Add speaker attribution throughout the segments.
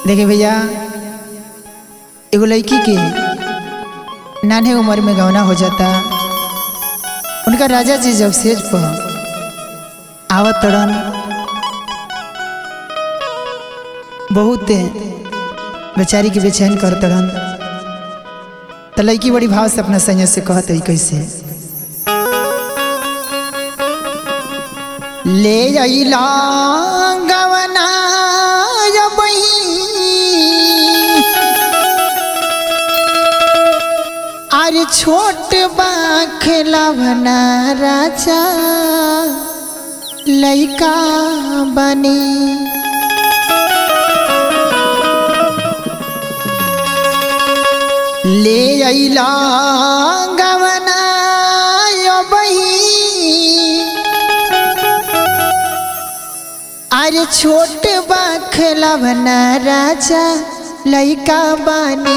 Speaker 1: देखे भैया एगो लड़की के नान्हे उम्र में गौना हो जाता उनका राजा जी जब सेज पर आवत तड़न बहुत बेचारी के बेचैन कर तड़न तो लड़की बड़ी भाव से अपना संयत से कहत है कैसे ले अइला गवना अरे छोट बा खेलवना राजा लैका बनी ले अइला गवना बही अरे छोट बा खेलवना राजा लैका बानी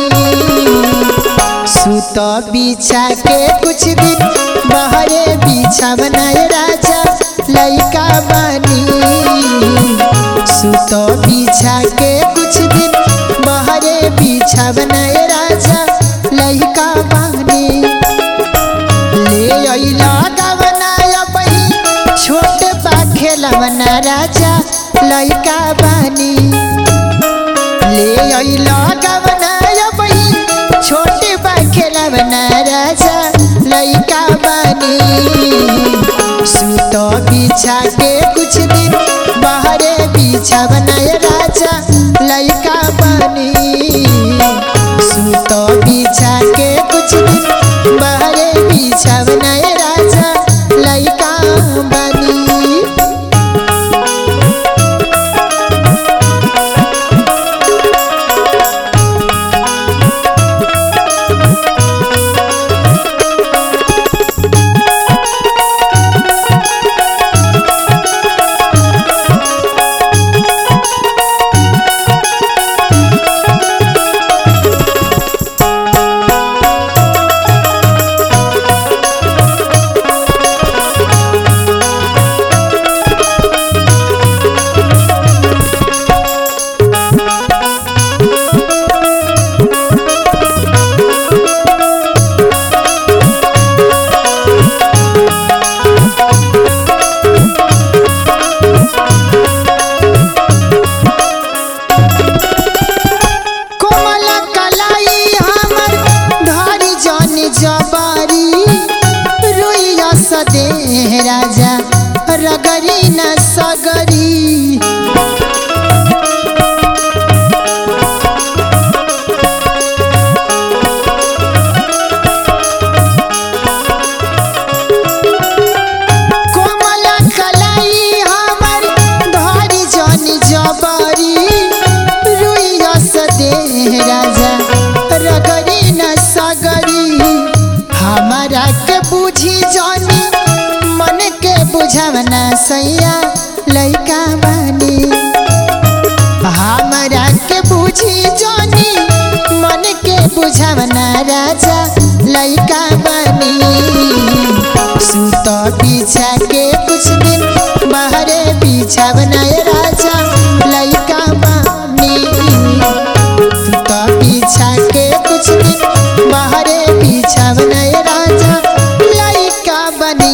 Speaker 1: सुत बिछा के कुछ दिन बहरे बिछा बनाए राजा लैका बानी सुत बिछा के कुछ दिन बहरे बिछा बनाए राजा लैका बानी ले अइला गवना बही छोट बा खेलवना राजा लैका बानी ले अइला गवना बही छोटे बा खेलवना राजा लैका बानी सुत बिछा के कुछ दिन बाहरे बिछा बनाए राजा लैका बानी सुत बिछा के कुछ दिन बाहरे बिछा बनाए राजा लैका बानी कोमल कलाई हमर धारी जानी जबारी रुइया सदे राजा रगरी न सगरी कोमल कलाई हमर धारी जानी जबारी रुइया सदे राजा रगरी न सगरी हमारा के बुझी जानी मन के बुझवना सैया लैका बानी हमारा के बुझी जानी मन के बुझवना राजा लैका बानी सुत पीछा के कुछ दिन बाहरे पीछा बनाए राजा लैका बानी सुत पीछा के कुछ दिन बाहरे पीछा बनाए राजा लैका बनी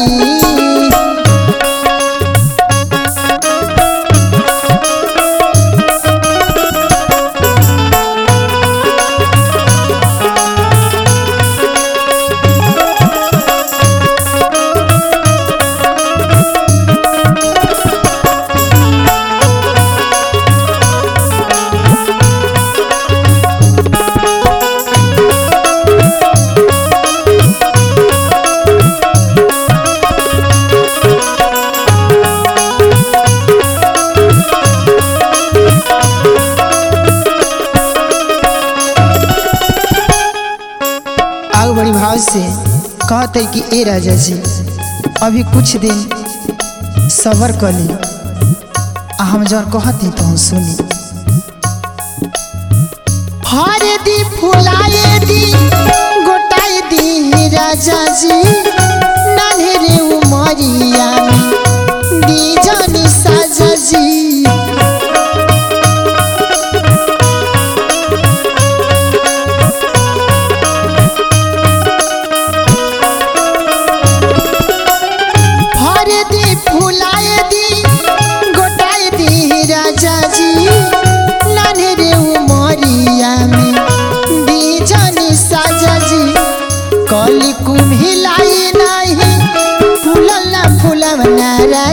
Speaker 1: आग बड़ी भाव से कहते है कि ए राजा जी अभी कुछ दिन सबर कर ली आ हम जौन कहती तो हम सुनी हर दी फुलाए दी गोटाई दी राजा जी नान्हे उमरिया में दी जानी साजा जी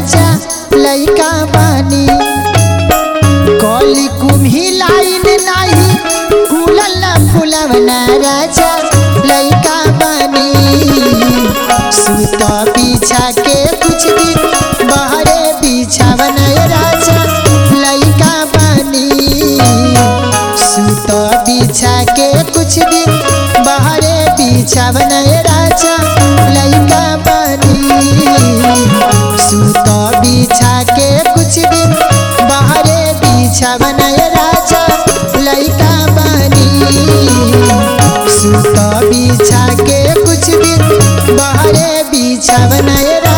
Speaker 1: राजा लइका बानी कली कुम्ही लाइन नाही फूलल फुलवना राजा लइका बानी सुत पीछा के कुछ दिन बहरे बिछावन राजा लइका बानी सुत बिछा के कुछ दिन बहरे बिछावन राजा लइका बानी सुत बिछा के कुछ दिन बहरे बिछावन राजा लइका बानी सुत बिछा के कुछ दिन बहरे बिछावन